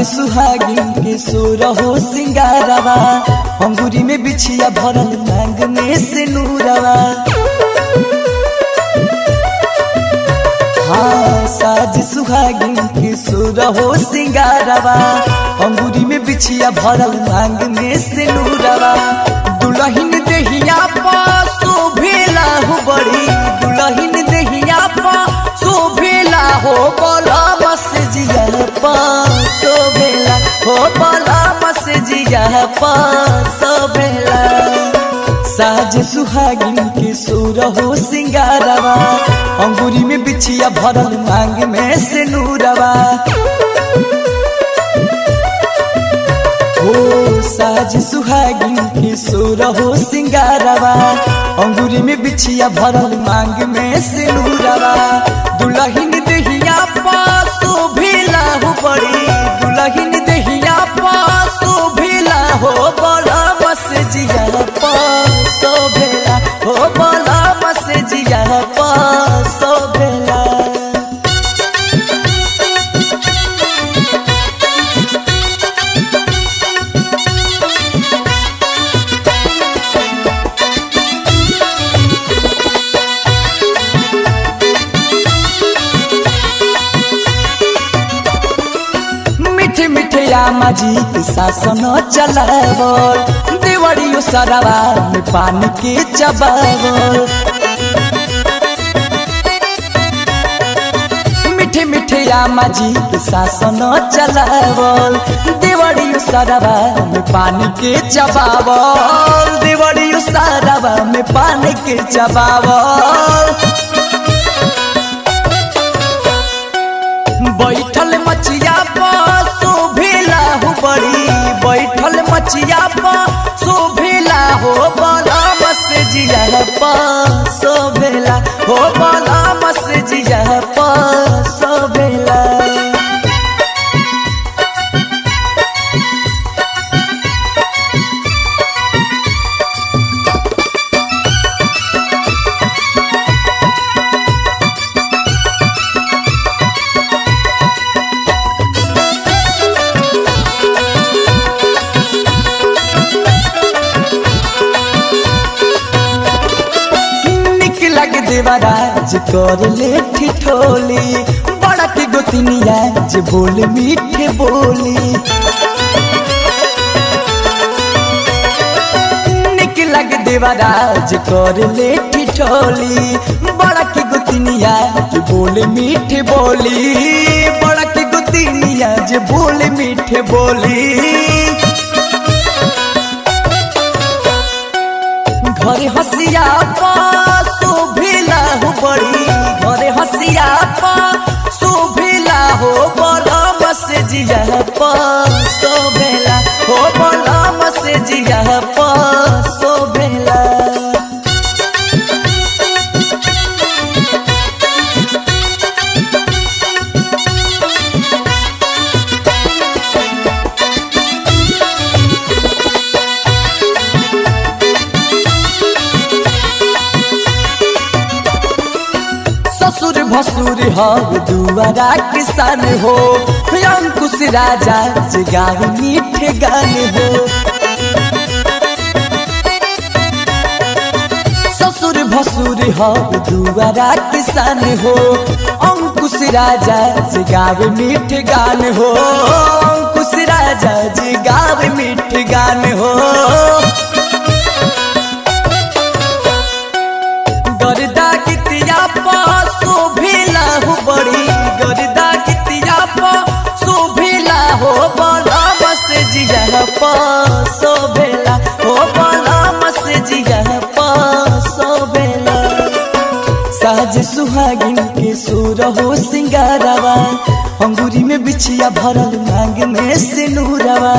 सुहागिन के सोर हो सिंगारवा अंगूरी में बिछिया भरल मांग में से नूरवा हाँ साज सुहागिन के सोर हो सिंगारवा अंगूरी में बिछिया भरल मांग में से नूरवा दुलहिन देहिया पासो भेला हो बड़ी दुलहिन देहिया पासो भेला हो बोला बस जिया पासो भेला हो बोला बस जिया पासो भेला साज सुहागिन के सुर हो सिंगारवा अंगूरी में बिछिया भरल मांग में से नूरवा हो साज सुहागिन के सुर हो सिंगारवा अंगूरी में बिछिया भरल मांग में से नूरवा दुलहिन देहिया पासो भेला हो बड़ी दुलहिन देहिया पासो भेला हो बड़ा बस जिया पासो भेला हो बड़ा बस जिया पासो भेला मिठे मिठे आमा जी के शासन चलावल देवड़ियो सरवा में पानी के चबावल मिठे मिठे आमा जी के शासन चलावल देवड़ियो सरवा में पानी के चबावल देवड़ियो सरवा में पानी के चबावल बैठल मचिया पर शोभेला हो बड़ी बैठल मचिया पर शोभेला हो बड़ा बस जिया पर शोभेला हो बड़ा बस जिया पर शोभेला निक लग देवराज कर ले ठिठोली बड़ा की गोतिनिया जे बोल मीठे बोली निक लग देवराज कर ले ठिठोली बड़ा की गोतिनिया जे बोल मीठे बोली बड़ा की गोतिनिया जे बोल मीठे बोली घरे हसिया पा शोभिला हो बड़ी घरे हसिया पा शोभिला हो बड़ा बस जिया पा शोभिला हो बड़ा बस जिया पा शोभिला ससुर भसुर हर दुआरा किसान हो अंकुश राजा जगाव मीठे गान हो ससुर भसुर हर दुआरा किसान हो अंकुश राजा जगाव मीठे गान हो अंकुश राजा जगाव मीठे गान हो गर्दा कितिया पा शोभिला हो बड़ी गर्दा कितिया पा शोभिला हो बड़ा बस जिया पा शोभिला हो बड़ा बस जिया पा शोभिला साज सुहागिन के सुर हो सिंगारवा अंगूरी में बिछिया भरल मांग में सिनूरवा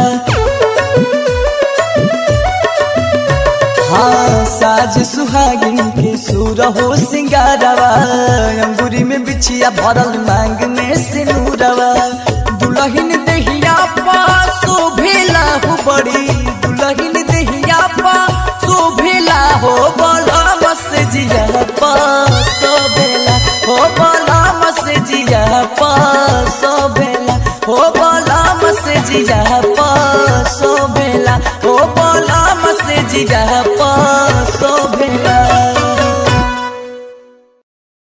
हाँ साज सुहागिन के सुर हो सिंगारवा अंगूरी में बिछिया भरल मांग में सिनूरवा दुलहिन देहिया पा शोभेला हो बड़ी दुलहिन देहिया पा शोभेला हो बड़ा बस जिया पा शोभेला हो बड़ा बस जिया पा शोभेला हो बड़ा बस जिया पसोबेला ओ बलम से जिया